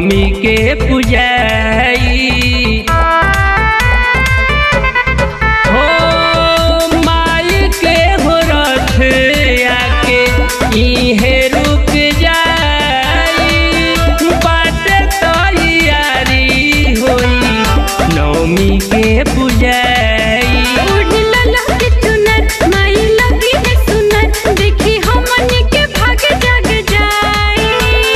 नवमी के पुजाई हो माई के हो रथ आके इहे रुक जाई बाट तैयारी होई नवमी के पुजाई उड़ला लहके चुनर माई लगी है सुनर देखी हमनी के भाग जग जाए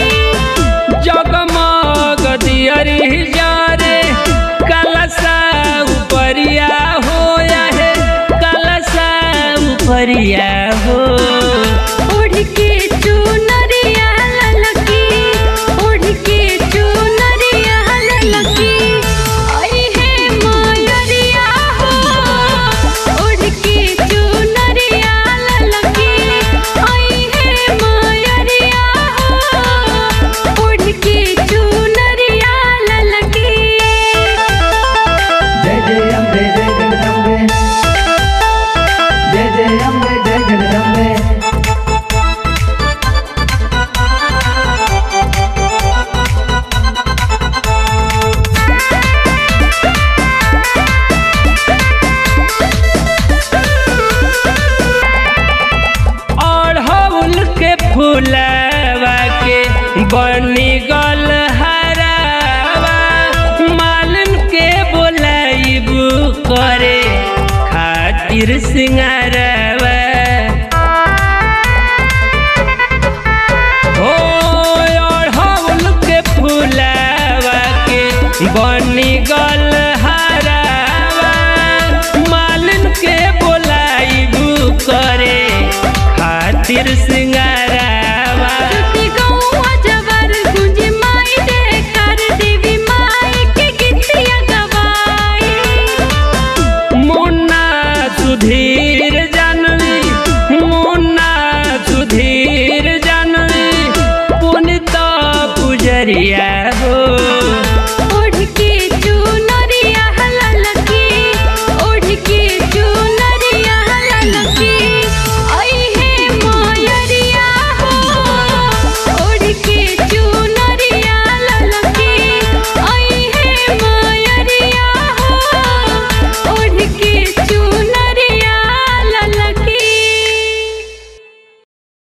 जगमग दियरी जारे कलसा उपरिया हो है कलसा उपरिया हो उड़ के चुनरिया ललकी उड़ के चुनरिया ललकी आई है मयरिया हो उड़ के चुनरिया ललकी आई है मयरिया हो उड़ के चुनरिया ललकी जय जय अम्बे जय जगदम्बे जय जय अम्बे जय जगदम्बे अड़हुल के फूलवा के बनी गल हरावा मालन के बोलाइबू करे खातिर सिंगारवा हो अड़हुल के फूलवा के बनी गल हरावा मालन के बोलाइबू करे खातिर सिंगार